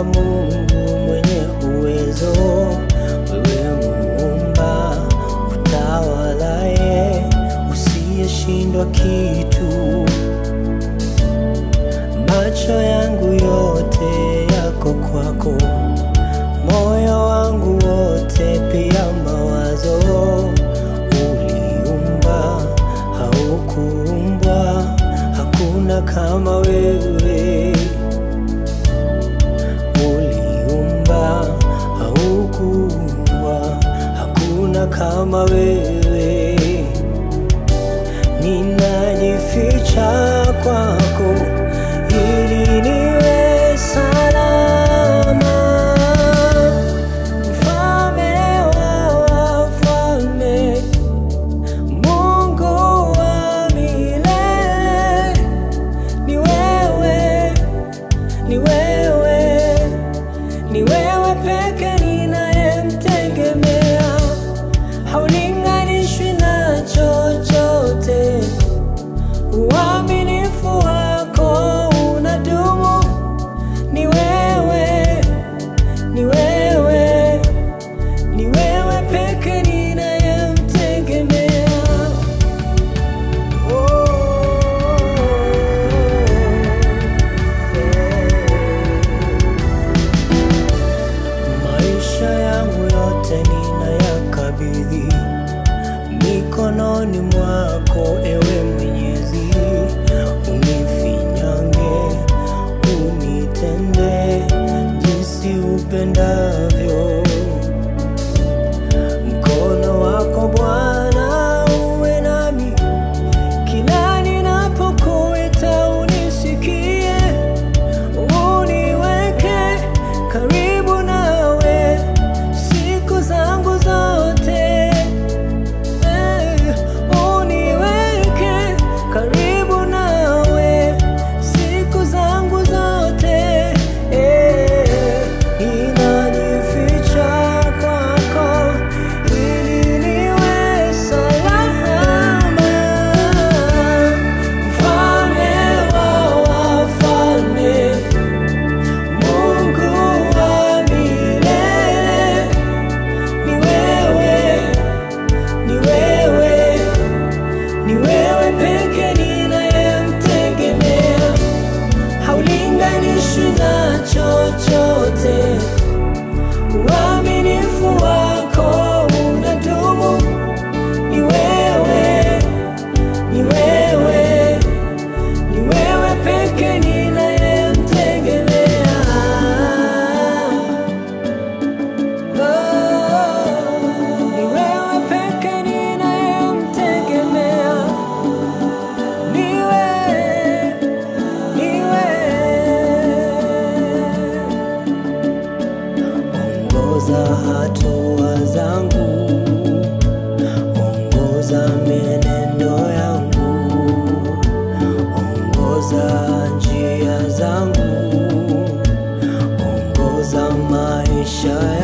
Baba Mungu mwenye uwezo, wewe muumba utawalaye, usiyeshindwa kitu. Macho yangu yote yako kwako, moyo wangu wote pia mawazo. Uliumba, haukuumbwa, hakuna kama wewe. Uliumba, haukuumbwa, hakuna kama wewe. Ninajificha kwako ili niwe salama. Mfalme wa wafalme, Mungu wa milele, ni wewe, ni wewe, ni wewe peke ninayemtegemea, haulinganishwi na chochote. Uaminifu wako unadumu, ni wewe, ni wewe, ni wewe peke ninayemtegemea. Oh, Maisha yangu yote ninayakabidhi mikononi mwako, ewe Mwenyezi, unifinyange, unitende jinsi upendavyo. Mkono wako Bwana uwe nami, kila ninapokuita unisikie, uniweke karibu nawe siku zangu zote. Eh, uniweke karibu nawe siku zangu zote. Eh, ninajificha kwako ili niwe salama. Mfalme wa wafalme, Mungu wa milele, ni wewe, ni wewe, ni wewe peke ninayemtegemea, haulinganishwi na chochote. Uaminifu wako unadumu, ni wewe, ni wewe, ni wewe peke ninayemtegemea. Ni wewe peke ninayemtegemea. Ni wewe, ni wewe. Ongoza hatua zangu, ongoza mienendo yangu, ongoza njia zangu, ongoza maisha